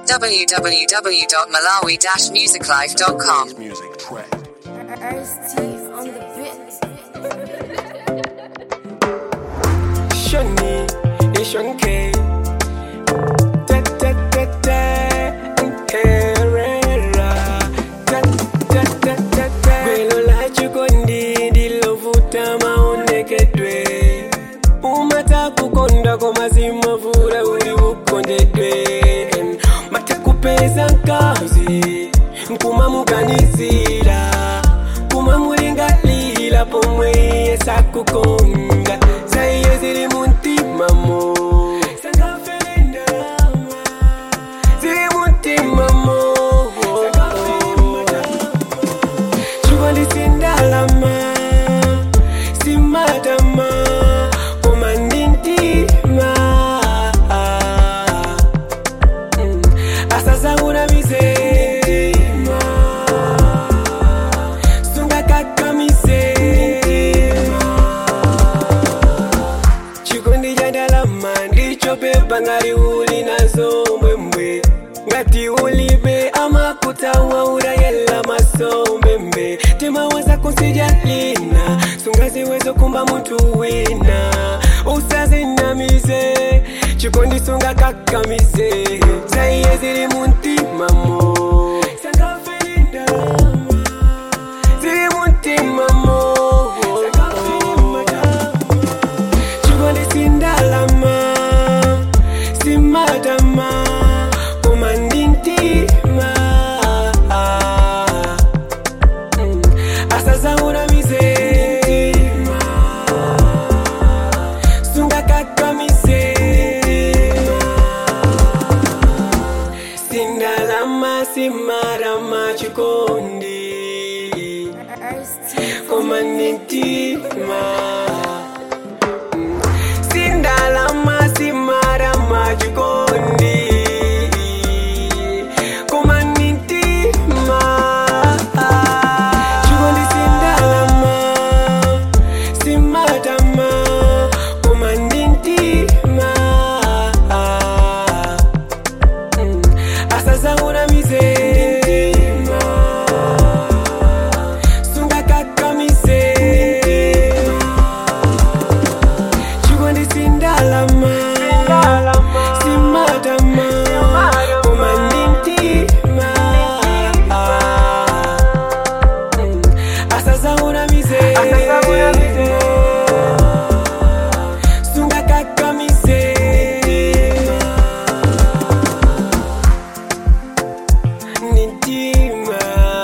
www.malawi-musiclife.com. Music track. Ice-T on the bit. Shani, Ishonke. Ta ta ta ta. Herrera. Ta ta ta ta ta. Gwelo la chikondi ndilovuta maonekedwe. Umata kukonda kwa mazima vura uri ukondedwe. Matakupeza nkazi. Nkuma muganizira. Kuma mulingalila pomwe yesakukonga. Zaiye ziri muntimamo. Ziri muntimamo. Chikondi sindalama. Simatama. Koma ndintima. Mm. Asasakuna mizema. Sungakakamize. chikondi cha ndalama ndicho pepa ngati uli nazo mbwembwe ngati ulibe amakutawa urayela maso mbembe timawaza kunsijalina sungaziwezo kumba munthu wina usazinamize chikondi sungakakamize zaiye zili muntimamo zili muntimamo chikondi sindalama simatama koma ndintima Mm. asazauna mizema sungakakamize sindalama simarama chikondi Ice-T koma ndintima sindalama simarama chikondi koma ndintima chikondi sindalama simatama koma ndintima Mm. asazauna mizema sungakakamize chikondi sindalama simatama koma ndintima Mm. asazauna mizema sungakakamize Nintima,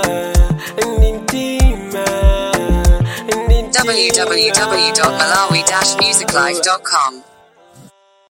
nintima, nintima. www.malawi-musiclife.com.